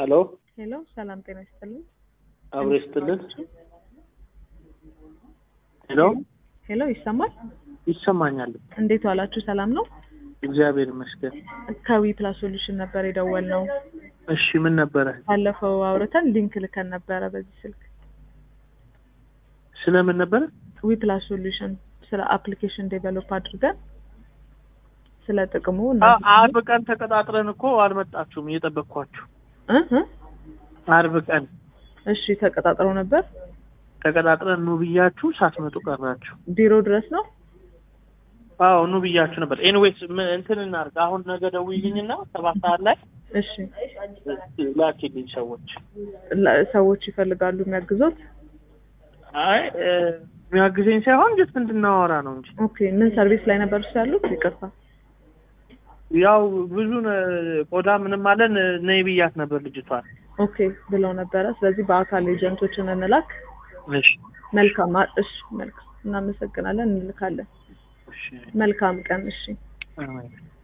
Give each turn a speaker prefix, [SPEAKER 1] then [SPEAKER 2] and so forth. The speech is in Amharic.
[SPEAKER 1] ሀሎ
[SPEAKER 2] ሄሎ፣ ሰላም ጤና ይስጥልኝ።
[SPEAKER 1] አብሮ ይስጥልን። ሄሎ
[SPEAKER 2] ሄሎ፣ ይሰማል?
[SPEAKER 1] ይሰማኛል።
[SPEAKER 2] እንዴት ዋላችሁ? ሰላም ነው?
[SPEAKER 1] እግዚአብሔር ይመስገን።
[SPEAKER 2] ከዊ ፕላስ ሶሉሽን ነበር የደወልነው።
[SPEAKER 1] እሺ ምን ነበረ?
[SPEAKER 2] ባለፈው አውርተን ሊንክ ልከን ነበረ በዚህ ስልክ።
[SPEAKER 1] ስለምን ነበረ?
[SPEAKER 2] ዊ ፕላስ ሶሉሽን ስለ አፕሊኬሽን ዴቨሎፕ አድርገን ስለ ጥቅሙ እና
[SPEAKER 1] አ- አርብ ቀን ተቀጣጥረን እኮ አልመጣችሁም። እየጠበቅኳችሁ
[SPEAKER 2] እ እ
[SPEAKER 1] አርብ ቀን
[SPEAKER 2] እሺ ተቀጣጥረው ነበር።
[SPEAKER 1] ተቀጣጥረን ኑ ብያችሁ ሳትመጡ ቀራችሁ።
[SPEAKER 2] ቢሮ ድረስ ነው።
[SPEAKER 1] አዎ ኑ ብያችሁ ነበር። ኤኒዌይስ ምን እንትን እናድርግ። አሁን ነገ ደውይልኝና ሰባት ሰዓት ላይ
[SPEAKER 2] እሺ
[SPEAKER 1] ላኪልኝ ሰዎች።
[SPEAKER 2] ላ- ሰዎች ይፈልጋሉ የሚያግዙት።
[SPEAKER 1] አይ እ፣ የሚያግዘኝ ሳይሆን ጀስት እንድናወራ ነው እንጂ
[SPEAKER 2] ኦኬ ምን ሰርቪስ ላይ ነበር እሱ ያሉት? ይቅርታ
[SPEAKER 1] ያው ብዙ ነ- ቆዳ ምንም አለን ነይ ብያት ነበር ልጅቷን።
[SPEAKER 2] ኦኬ ብለው ነበረ። ስለዚህ በአካል ኤጀንቶችን እንላክ።
[SPEAKER 1] እሺ
[SPEAKER 2] መልካም አ- እሺ መልካም እናመሰግናለን፣ እንልካለን።
[SPEAKER 1] እሺ
[SPEAKER 2] መልካም ቀን። እሺ
[SPEAKER 1] አሜን።